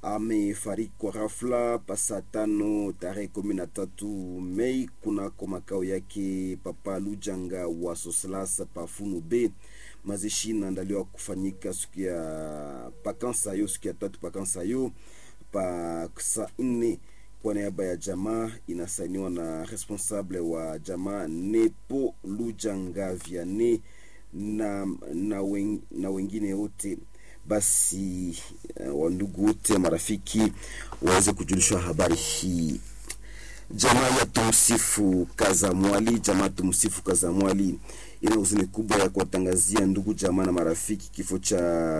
amefariki kwa ghafla pasa tano tarehe kumi na tatu Mei kunako makao yake Papa Lujanga wa Soslas Pafunu B. Mazishi inaandaliwa kufanyika siku ya pakansayo, siku ya tatu pakansayo pa saa nne kwa niaba ya jamaa inasainiwa na responsable wa jamaa Nepo Lujanga Viane na, na, wen, na wengine wote basi uh, wandugu wote marafiki waweze kujulishwa habari hii. Jamaa ya tumsifu Kazamwali, jamaa tumsifu Kazamwali ina huzuni kubwa ya kuwatangazia ndugu jamaa na marafiki kifo cha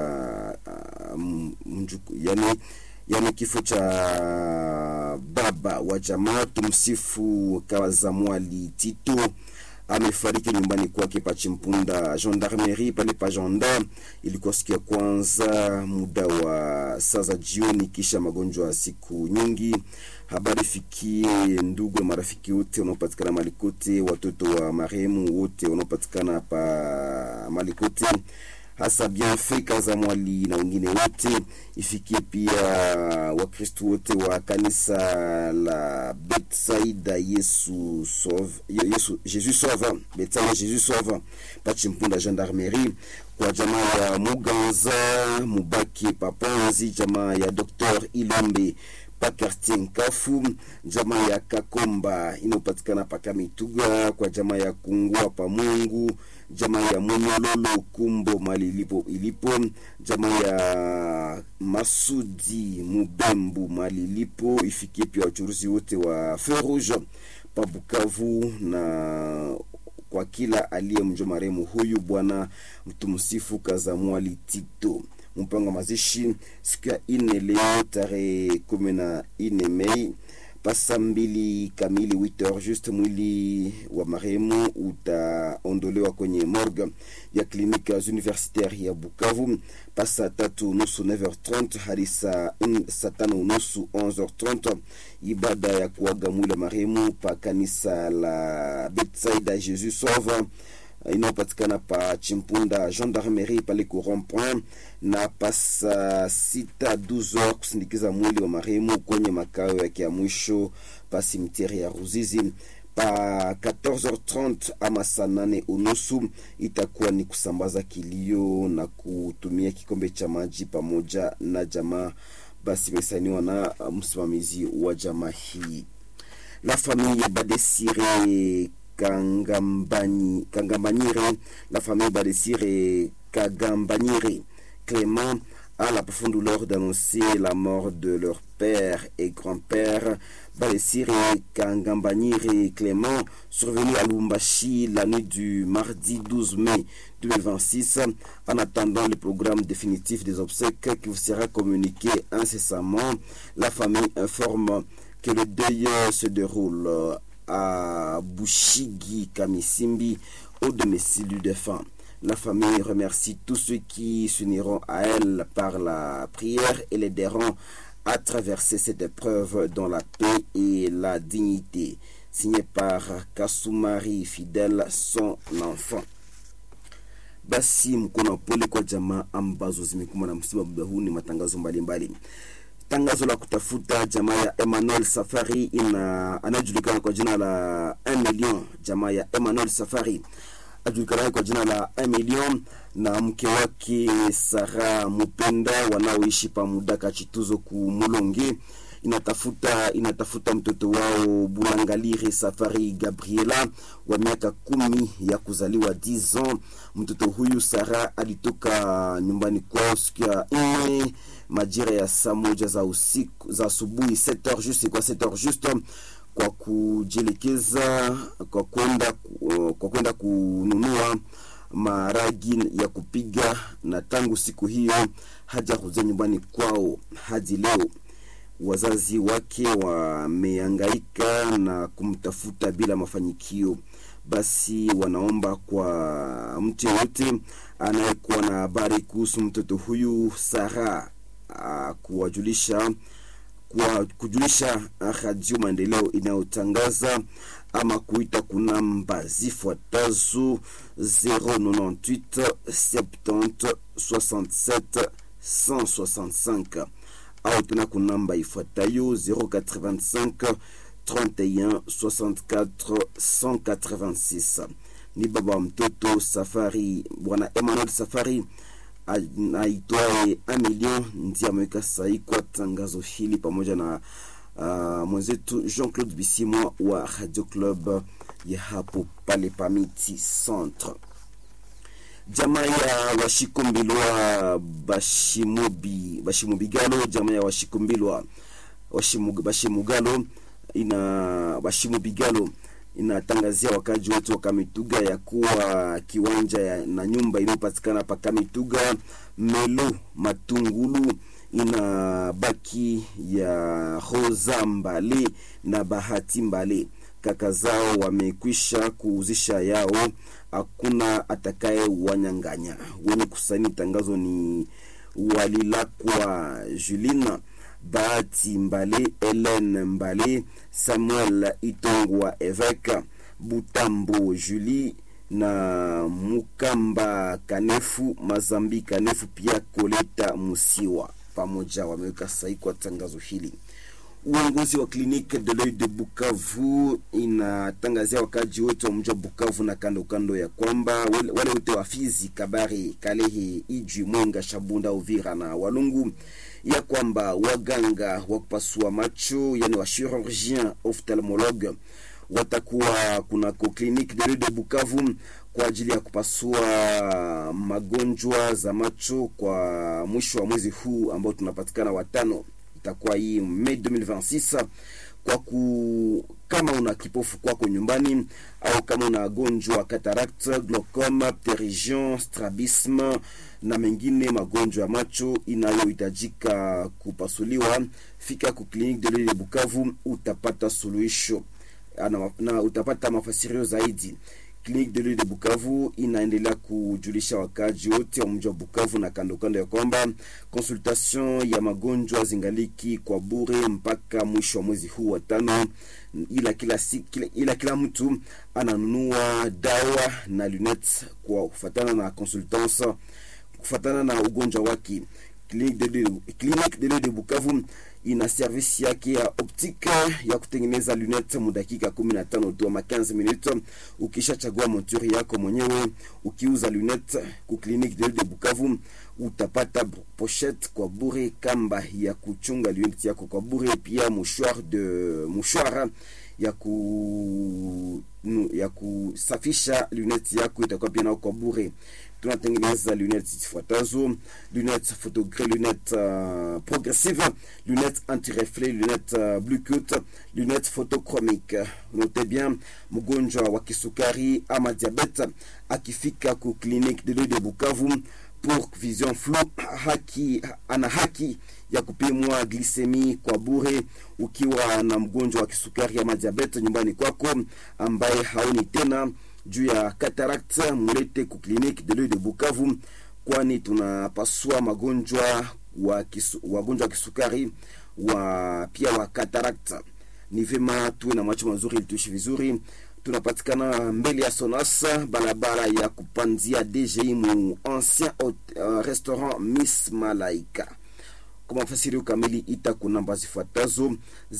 uh, mjuku, yani, yani kifo cha baba wa jamaa tumsifu Kazamwali Tito amefariki nyumbani kwake pa Chimpunda gendarmerie pale pa Janda. Ilikuwa siku ya kwanza muda wa saa za jioni, kisha magonjwa ya siku nyingi. Habari fikie ndugu na marafiki wote wanaopatikana malikote, watoto wa marehemu wote wanaopatikana pa malikote hasa Bienfait Kazamwali na wengine wote. Ifikie pia Wakristo wote wa kanisa la Betsaida Yesu Sauve, Yesu Jesus Sauve, Betsaida Jesus Sauve Pachimpunda gendarmerie, kwa jamaa ya Muganza Mubaki Paponzi, jamaa ya Dr Ilombe pa quartier Nkafu, jamaa ya Kakomba inayopatikana pa Kamituga, kwa jamaa ya Kungua pa Mungu, jamaa ya Munyololo Kumbo mali ilipo ilipo, jamaa ya Masudi Mubembu mali ilipo. Ifikie pia wachuruzi wote wa Feu Rouge pa Bukavu na kwa kila aliyemjua marehemu huyu bwana mtumsifu Kazamwali Tito mpango wa mazishi siku ya ine leo tarehe kumi na ine Mei pasa mbili kamili 8h juste, mwili wa marehemu utaondolewa kwenye morgue ya kliniki universitaire ya Bukavu pasa tatu nusu 9h30 hadi saa tano nusu 11h30. Ibada ya kuaga mwili wa marehemu pa kanisa la Betsaida Jesus Sauve inayopatikana pa Chimpunda gendarmerie pale ku rond-point na pasa sita 12h kusindikiza mwili wa marehemu kwenye makao yake ya mwisho pa simitiere ya Ruzizi pa 14h30 ama saa nane unusu itakuwa ni kusambaza kilio na kutumia kikombe cha maji pamoja na jamaa. Basi imesainiwa na msimamizi wa jamaa hii. La famille Badesire Kangambani, Kangambanyire, la famille Badesire Kagambanyire Clément a la profonde douleur d'annoncer la mort de leur père et grand-père Badesire Kangambanyire Clément, survenu à Lumbashi la nuit du mardi 12 mai 2026, en attendant le programme définitif des obsèques qui vous sera communiqué incessamment. La famille informe que le deuil se déroule à Bushigi Kamisimbi, au domicile du défunt. La famille remercie tous ceux qui s'uniront à elle par la prière et l'aideront à traverser cette épreuve dans la paix et la dignité. Signé par Kasumari Fidèle, son enfant. Basi mkono pole kwa jamaa ambazo zimekumbwa na msiba muda huu. Ni matangazo mbalimbali mbali. Tangazo la kutafuta jamaa ya Emmanuel Safari ina anajulikana kwa jina la 1 million. Jamaa ya Emmanuel Safari ajulikana kwa jina la 1 million na mke wake Sara Mupenda wanaoishi pamudaka Chituzo ku Mulonge inatafuta inatafuta mtoto wao Bulangalire Safari Gabriela wa miaka kumi ya kuzaliwa 10 ans. Mtoto huyu Sara alitoka nyumbani kwao siku ya nne majira ya saa moja za usiku za asubuhi 7h juste kwa 7h juste kwa kujielekeza kwa kwenda kwa kwenda kununua maragi ya kupiga, na tangu siku hiyo hajakuja nyumbani kwao hadi leo. Wazazi wake wamehangaika na kumtafuta bila mafanikio. Basi wanaomba kwa mtu yoyote anayekuwa na habari kuhusu mtoto huyu Sara uh, kuwajulisha kwa kujulisha Radio Maendeleo inayotangaza ama kuita kunamba zifuatazo 098 70 67 165 au tena kunamba ifuatayo 085 31 64 186. Ni baba wa mtoto Safari, bwana Emmanuel Safari aitwaye Amilion ndiye ameweka sahi kwa tangazo hili pamoja na uh, mwenzetu Jean-Claude Bisimwa wa Radio Club ya hapo pale Pamiti Centre. Jamaa ya Washikumbilwa Bashimubi Bashimubigalo, jamaa ya Washikumbilwa Bashimugalo ina Bashimubigalo inatangazia wakaji wetu wa Kamituga ya kuwa kiwanja ya, na nyumba inayopatikana pa Kamituga Melo Matungulu ina baki ya Rosa Mbale na Bahati Mbale. Kaka zao wamekwisha kuuzisha yao, hakuna atakaye wanyang'anya. Wenye kusaini tangazo ni Walilakwa Julina Bahati Mbale, Helen Mbale, Samuel Itongwa Eveka, Butambo Julie na Mukamba Kanefu, Mazambi Kanefu, pia Koleta Musiwa pamoja wameweka sahihi kwa tangazo hili. Uongozi wa kliniki de l'oeil de Bukavu inatangazia wakaji wote wa mji wa Bukavu na kando kando ya kwamba wale wote wa Fizi, Kabare, Kalehe, Ijwi, Mwenga, Shabunda, Uvira na Walungu ya kwamba waganga wa kupasua macho yani wa chirurgien ophthalmologue watakuwa kunako kliniki de l'oeil de Bukavu kwa ajili ya kupasua magonjwa za macho kwa mwisho wa mwezi huu ambao tunapatikana watano itakuwa hii Mei 2026 kwa ku kama una kipofu kwako nyumbani au kama una gonjwa cataract, glaucome, pterygium, strabisme na mengine magonjwa ya macho inayohitajika kupasuliwa, fika ku clinique de l'Oeil de Bukavu, utapata suluhisho na, na utapata mafasirio zaidi. Clinique de l'Oeil de Bukavu inaendelea kujulisha wakaji wote wa mji wa Bukavu na kando kando ya kwamba consultation ya magonjwa zingaliki kwa bure mpaka mwisho wa mwezi huu wa tano, ila kila, si, kila, ila kila mtu ananunua dawa na lunettes kwa kufatana na consultance kufatana na ugonjwa wake. Clinique de Clinique de l'Oeil de Bukavu ina service yake ya optique ya kutengeneza lunette mu dakika 15 tu ama 15 minutes. Ukishachagua monture yako mwenyewe, ukiuza lunette ku Clinique de l'Oeil de Bukavu utapata pochette kwa bure, kamba ya kuchunga lunette yako kwa bure, pia mouchoir de mouchoir ya ku ya kusafisha lunette yako itakuwa pia nao kwa bure tunatengeneza lunettes zifuatazo: lunettes photogré, lunettes uh, progressive, lunettes anti-reflet, lunettes uh, blue cut, lunettes photochromique. Note bien, mgonjwa wa kisukari ama diabete akifika ku clinique de l'Oeil de Bukavu pour vision floue, haki ana haki ya kupimwa glisemi kwa bure. Ukiwa na mgonjwa wa kisukari ama diabete nyumbani kwako ambaye haoni tena juu ya cataract mulete ku clinique de l'Oeil de Bukavu, kwani tunapasua magonjwa wa kisu, wagonjwa wa kisukari wa pia wa cataract. Ni vema tuwe na macho mazuri ili tuishi vizuri. Tunapatikana mbele ya Sonas, barabara ya kupanzia DGI mu ancien uh, restaurant Miss Malaika. Kwa mafasirio kamili ita ku namba zifuatazo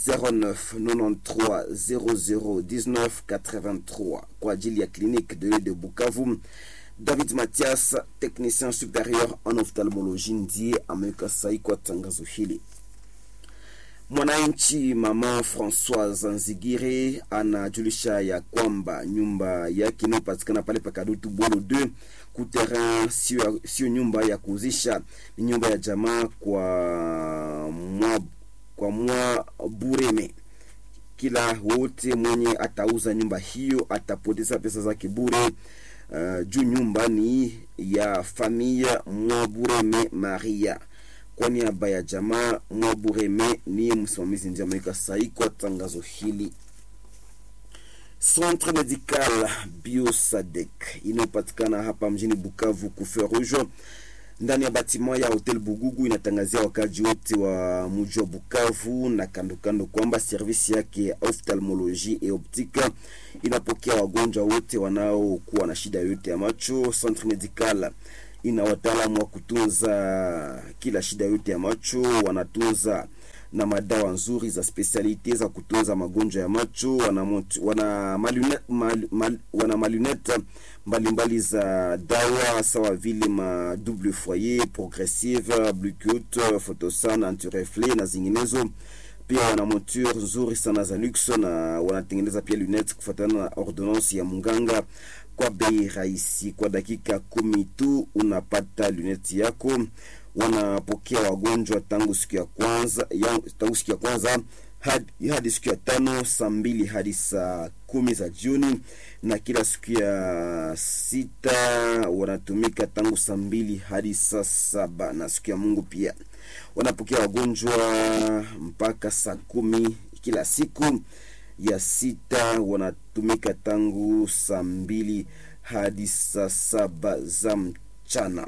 0993001983 kwa ajili ya clinique de l'Oeil de Bukavu. David Mathias, technicien supérieur en ophtalmologie, ndiye ameweka sahi kwa tangazo hili. Mwananchi mama Francoise Nzigire anajulisha ya kwamba nyumba yake inayopatikana pale Pakadutu Bolo 2 kuterrain sio, sio nyumba ya kuuzisha, ni nyumba ya jamaa kwa mwa, kwa mwa Bureme. Kila wote mwenye atauza nyumba hiyo atapoteza pesa zake bure. Uh, juu nyumba ni ya familia Mwabureme Maria kwa niaba ya jamaa Mwabureme ni msimamizi ndiye ameweka sahihi kwa tangazo hili. Centre Medical Biosadek inayopatikana hapa mjini Bukavu Kufe Rouge ndani ya batima ya Hotel Bugugu inatangazia wakaji wote wa mji wa Bukavu na kando kando kwamba servisi yake ya ophthalmologie et optique inapokea wagonjwa wote wanaokuwa na shida yote ya macho. Centre Medical ina wataalamu wa kutunza kila shida yote ya macho, wanatunza na madawa nzuri za spesialite za kutunza magonjwa ya macho. Wana, mont- wana malunette mal, mal, wana malunette mbalimbali za dawa sawa vile ma double foyer, progressive, Bluetooth, Photosan, antireflet na zinginezo. Pia wana monture nzuri sana za luxe na wanatengeneza pia lunettes kufuatana na ordonnance ya munganga kwa bei rahisi. Kwa dakika kumi tu unapata luneti yako. Wanapokea wagonjwa tangu siku ya kwanza ya, tangu siku ya kwanza hadi, hadi siku ya tano saa mbili hadi saa kumi za jioni, na kila siku ya sita wanatumika tangu saa mbili hadi saa saba na siku ya Mungu pia wanapokea wagonjwa mpaka saa kumi kila siku ya sita wanatumika tangu saa mbili hadi saa saba za mchana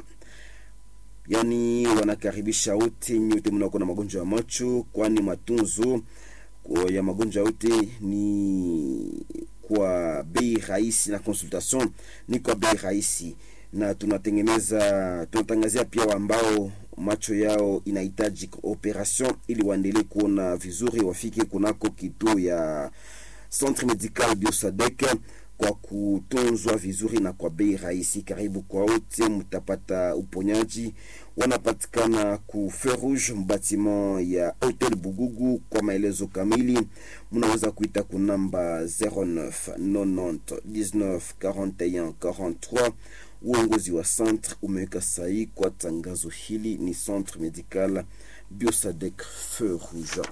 yaani wanakaribisha wote nyote mnakuwa na magonjwa ya macho kwani matunzo kwa- ya magonjwa yote ni kwa bei rahisi na consultation ni kwa bei rahisi na tunatengeneza tunatangazia pia ambao macho yao inahitaji operation ili waendelee kuona vizuri wafike kunako kituo ya centre medical biosadek kwa kutunzwa vizuri na kwa bei rahisi. Karibu kwa wote, mtapata uponyaji. Wanapatikana ku Feu Rouge mbatiment ya Hotel Bugugu. Kwa maelezo kamili, mnaweza kuita ku namba 09 90 19 41 43. Uongozi wa centre umeweka sahihi kwa tangazo hili. Ni centre medical Biosadek Feu Rouge.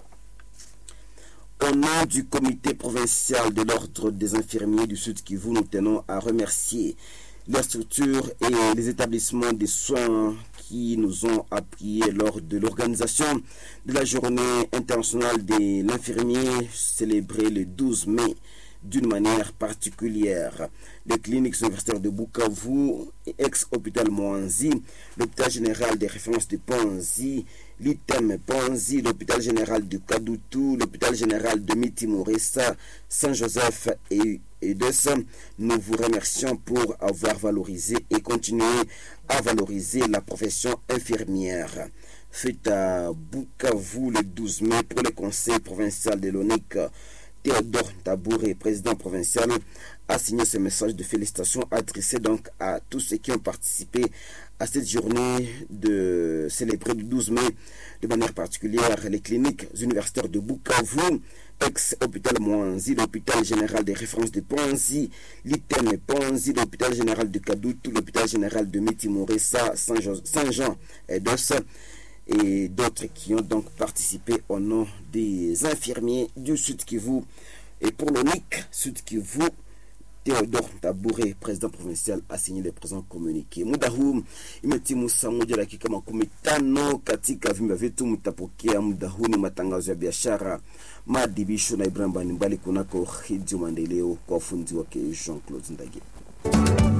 Au nom du comité provincial de l'ordre des infirmiers du Sud Kivu, nous tenons à remercier les structures et les établissements de soins qui nous ont appuyés lors de l'organisation de la journée internationale de l'infirmier célébrée le 12 mai d'une manière particulière. Les cliniques universitaires de Bukavu, ex-hôpital Moanzi, l'hôpital général des références de Panzi, l'ITEM Panzi, l'hôpital général de Kadoutou, l'hôpital général de Mitimoressa, Saint-Joseph et et de ça, nous vous remercions pour avoir valorisé et continuer à valoriser la profession infirmière. Faites à Bukavu le 12 mai pour le conseil provincial de l'ONIC. Théodore Tabouré, président provincial, a signé ce message de félicitations adressé donc à tous ceux qui ont participé à cette journée de célébrer le 12 mai de manière particulière les cliniques universitaires de Bukavu, ex-hôpital Mwanzi, l'hôpital général des références de Ponzi, l'ITEM Ponzi, l'hôpital général de Kadoutou, l'hôpital général de Mitimoressa, Saint-Jean et d'Ossa et d'autres qui ont donc participé au nom des infirmiers du Sud Kivu. Et pour l'ONIC Sud Kivu, Theodore Taboure, président provincial, a signé le présent communiqué. Muda huu imetimu saa moja dakika makumi tano katika vyumba vyetu. Mtapokea muda huu ni matangazo ya biashara, maadhibisho na Ibrahim mbalimbali kunako Redio Maendeleo kwa ufundi wake Jean Claude Ndage.